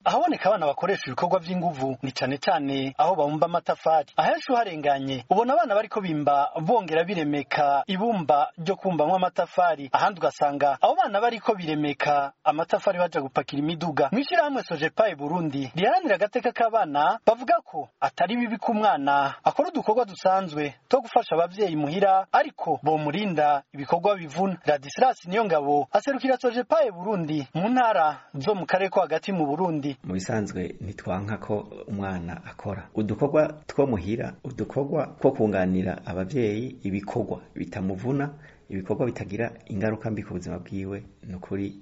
ahaboneka abana bakoresha ibikorwa vy'inguvu ni cane cane aho babumba amatafari ahenshi uharenganye ubona abana bariko bimba bongera biremeka ibumba ryo kumbamwo amatafari ahandi ugasanga abo bana bariko biremeka amatafari baja gupakira imiduga mw'ishirahamwe sojepaye burundi riharanira agateka k'abana bavuga ko atari bibi ko umwana akora udukorwa dusanzwe two gufasha abavyeyi muhira ariko bomurinda ibikorwa bivuna radisilas niyo ngabo aserukira sojepaye burundi mu ntara zo mu karere ko hagati mu burundi mu bisanzwe ntitwanka ko umwana akora udukorwa two muhira udukorwa two kunganira abavyeyi ibikorwa bitamuvuna ibikorwa bitagira ingaruka mbi ku buzima bwiwe ni ukuri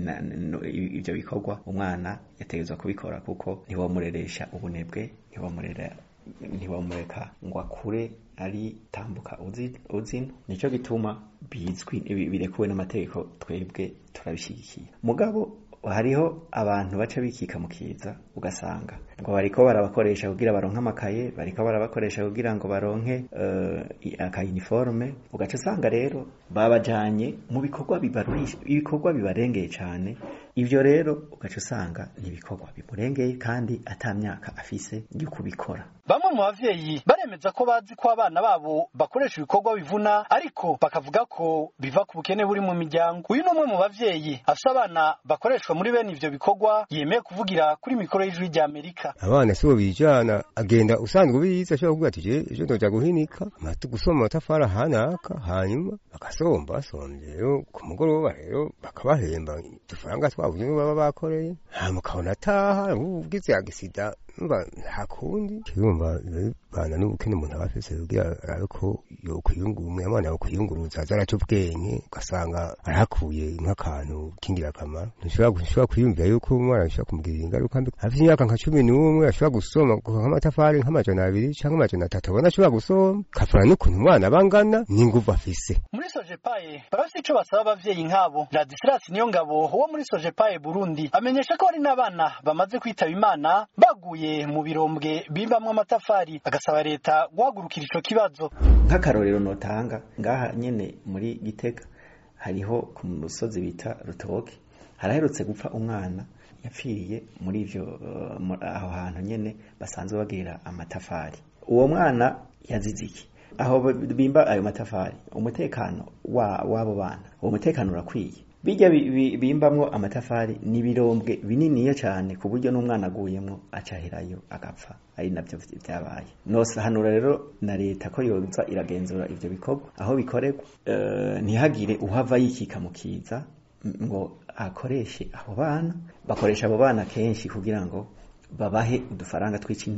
ibyo bikorwa umwana yategerezwa kubikora kuko ntiwamureresha ubunebwe ntiwamurera ntiwamureka ngo akure ari tambuka uzino nicyo gituma bizwi birekuwe n'amategeko twebwe turabishyigikiye mugabo hariho abantu baca bikika mu kiza ugasanga ngo bariko barabakoresha kugira baronke amakaye bariko barabakoresha kugira ngo baronke uh, akayiniforme ugaca usanga rero babajanye mu bikorwa bibarurisha ibikorwa bibarengeye cane ivyo rero ugaca usanga ni ibikorwa bimurengeye kandi ata myaka afise yo kubikora bamwe mu bavyeyi baremeza ko bazi ko abana babo bakoresha ibikorwa bivuna ariko bakavuga ko biva ku bukene buri mu miryango uyu ni umwe mu bavyeyi afise abana bakoreshwa muri bene ivyo bikorwa yemeye kuvugira kuri mikoro y'ijwi rya amerika abana sibo bijana agenda usanzwe ubizi ashobora kuvuga ati je ejo ndoja guhinika amatu gusoma amatafari ahanaka hanyuma bagasomba basomvye rero ku mugoroba rero bakabahemba udufaranga twabuze baba bakoreye hanyuma ukabona ataha ugize agisida numva nta kundi kirumva bana n'ubukene umuntu aba afise kugira arabe ko yokwiyungura umwana yokwiyunguruza aza araca ubwenge ugasanga arahakuye nk'akantu k'ingirakamaro ntushobora kwiyumvira yuko umwana bishobora kumugirira ingaruka mbi afite imyaka nka cumi n'umwe ashobora gusoma nk'amatafari nk'amajana abiri canke amajana atatu abona ashobora gusoma kavana n'ukuntu umwana bangana n'inguvu afise muri sojepaye barafise ico basaba abavyeyi nk'abo radisilas niyo ngabo wo muri sojepaye burundi amenyesha ko hari n'abana bamaze kwitaba imana baguye mu birombwe bimbamwo amatafari agasaba leta guhagurukira ico kibazo nk'akarorero notanga ngaha nyene muri gitega hariho ku musozi bita rutoke haraherutse gupfa umwana yapfiriye muri ivyo uh, aho hantu nyene basanzwe bagirira amatafari uwo mwana yazize iki aho bimba ayo matafari umutekano w'abo bana uwo mutekano urakwiye bijya bimbamwo amatafari ni ibirombwe bininiya cyane ku buryo n'umwana aguyemo acahirayo agapfa ari nabyo byabaye nosahanura rero na leta ko yoza iragenzura ivyo bikorwa aho bikorerwa ntihagire uhava yikika mu kiza ngo akoreshe abo bana bakoresha abo bana kenshi kugira ngo babahe udufaranga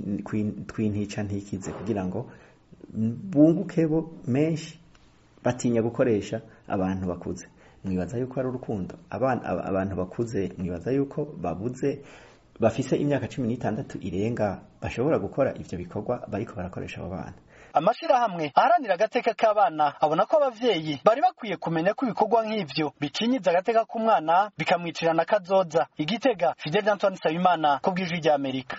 tw'intica ntikize kugira ngo bunguke bo menshi batinya gukoresha abantu bakuze mwibaza yuko ari urukundo abantu bakuze mwibaza yuko babuze bafise imyaka cumi n'itandatu irenga bashobora gukora ivyo bikorwa bariko barakoresha abo bana amashirahamwe aharanira agateka k'abana abona ko abavyeyi bari bakwiye kumenya ko ibikorwa nk'ivyo bicinyiza agateka k'umwana bikamwicirana kazoza igitega fidel antoine nsabimana ku bw'ijwi ry'amerika